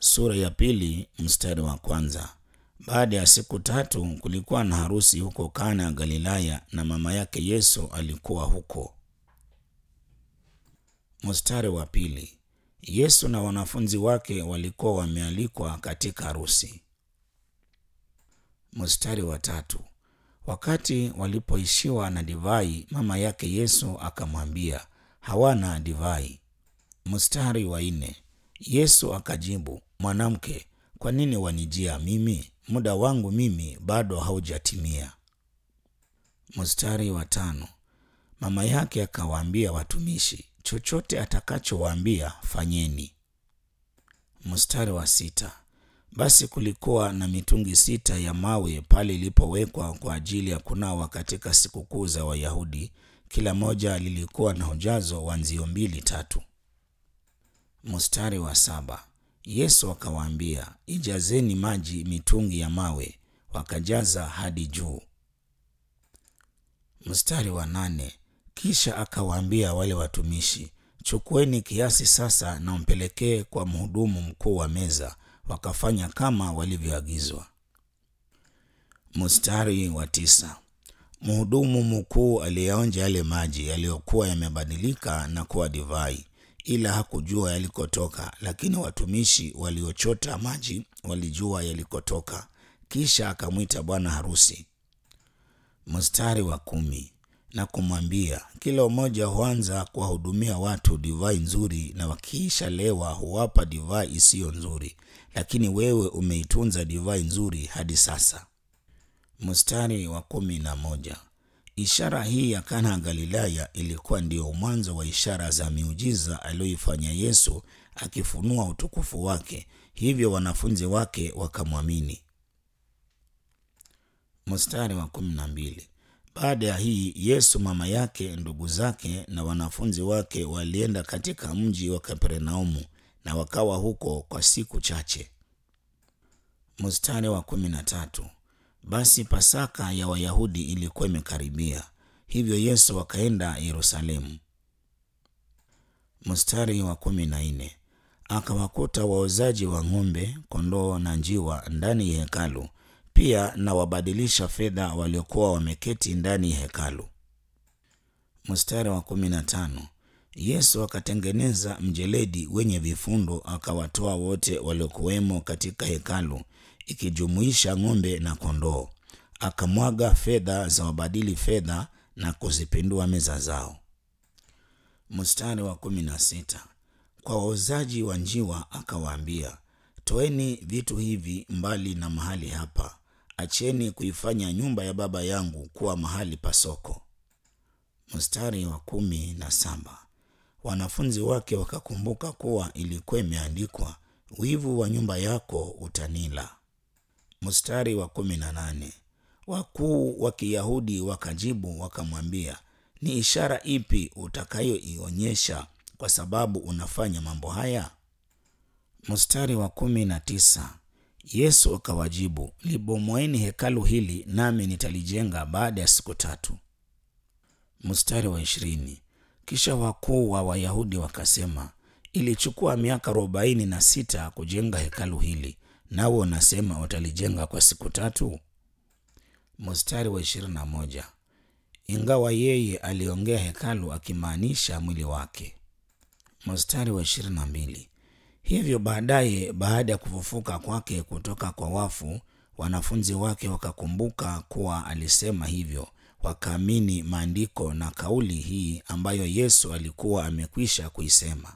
sura ya pili mstari wa kwanza. Baada ya siku tatu kulikuwa na harusi huko Kana ya Galilaya, na mama yake Yesu alikuwa huko. Mstari wa pili. Yesu na wanafunzi wake walikuwa wamealikwa katika harusi. Mstari wa tatu. Wakati walipoishiwa na divai, mama yake Yesu akamwambia, hawana divai. Mstari wa nne. Yesu akajibu, mwanamke, kwa nini wanijia mimi? Muda wangu mimi bado haujatimia. Mstari wa tano. Mama yake akawaambia watumishi, chochote atakachowaambia fanyeni. Mstari wa sita. Basi kulikuwa na mitungi sita ya mawe pale ilipowekwa kwa ajili ya kunawa katika sikukuu za Wayahudi. Kila moja lilikuwa na ujazo wa nzio mbili tatu. Mstari wa saba. Yesu akawaambia, ijazeni maji mitungi ya mawe, wakajaza hadi juu. Mstari wa nane. Kisha akawaambia wale watumishi, chukueni kiasi sasa na mpelekee kwa mhudumu mkuu wa meza. Wakafanya kama walivyoagizwa. Mstari wa tisa. Mhudumu mkuu aliyaonja yale maji yaliyokuwa yamebadilika na kuwa divai, ila hakujua yalikotoka, lakini watumishi waliochota maji walijua yalikotoka. Kisha akamwita bwana harusi. Mstari wa kumi na kumwambia, kila mmoja huanza kuwahudumia watu divai nzuri, na wakiisha lewa huwapa divai isiyo nzuri, lakini wewe umeitunza divai nzuri hadi sasa. Mstari wa kumi na moja. Ishara hii ya Kana ya Galilaya ilikuwa ndio mwanzo wa ishara za miujiza aliyoifanya Yesu, akifunua utukufu wake, hivyo wanafunzi wake wakamwamini. Mstari wa kumi na mbili. Baada ya hii Yesu, mama yake, ndugu zake na wanafunzi wake walienda katika mji wa Kapernaumu na wakawa huko kwa siku chache. Mstari wa kumi na tatu. Basi Pasaka ya Wayahudi ilikuwa imekaribia, hivyo Yesu akaenda Yerusalemu. Mstari wa kumi na nne. Akawakuta waozaji wa ng'ombe, kondoo na njiwa ndani ya hekalu, pia na wabadilisha fedha waliokuwa wameketi ndani ya hekalu. Mstari wa kumi na tano. Yesu akatengeneza mjeledi wenye vifundo, akawatoa wote waliokuwemo katika hekalu ikijumuisha ng'ombe na kondoo, akamwaga fedha za wabadili fedha na kuzipindua meza zao. Mstari wa kumi na sita. Kwa wauzaji wa njiwa akawaambia, toeni vitu hivi mbali na mahali hapa, acheni kuifanya nyumba ya Baba yangu kuwa mahali pa soko. Mstari wa kumi na saba. Wanafunzi wake wakakumbuka kuwa ilikuwa imeandikwa, wivu wa nyumba yako utanila. Mstari wa kumi na nane. Wakuu wa Kiyahudi wakajibu wakamwambia, ni ishara ipi utakayoionyesha kwa sababu unafanya mambo haya? Mstari wa kumi na tisa. Yesu akawajibu, libomoeni hekalu hili nami nitalijenga baada ya siku tatu. Mstari wa ishirini. Kisha wakuu wa Wayahudi wakasema, ilichukua miaka arobaini na sita kujenga hekalu hili nawe unasema watalijenga kwa siku tatu? Mstari wa ishirini na moja. Ingawa yeye aliongea hekalu akimaanisha mwili wake. Mstari wa ishirini na mbili. Hivyo baadaye, baada ya kufufuka kwake kutoka kwa wafu, wanafunzi wake wakakumbuka kuwa alisema hivyo, wakaamini maandiko na kauli hii ambayo Yesu alikuwa amekwisha kuisema.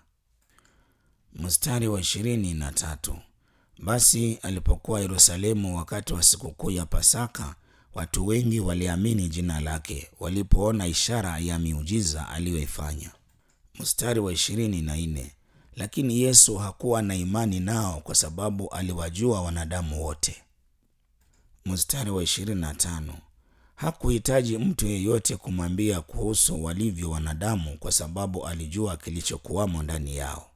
Mstari wa ishirini na tatu. Basi alipokuwa Yerusalemu wakati wa sikukuu ya Pasaka, watu wengi waliamini jina lake walipoona ishara ya miujiza aliyoifanya. Mstari wa ishirini na nne. Lakini Yesu hakuwa na imani nao kwa sababu aliwajua wanadamu wote. Mstari wa ishirini na tano. Hakuhitaji mtu yeyote kumwambia kuhusu walivyo wanadamu kwa sababu alijua kilichokuwamo ndani yao.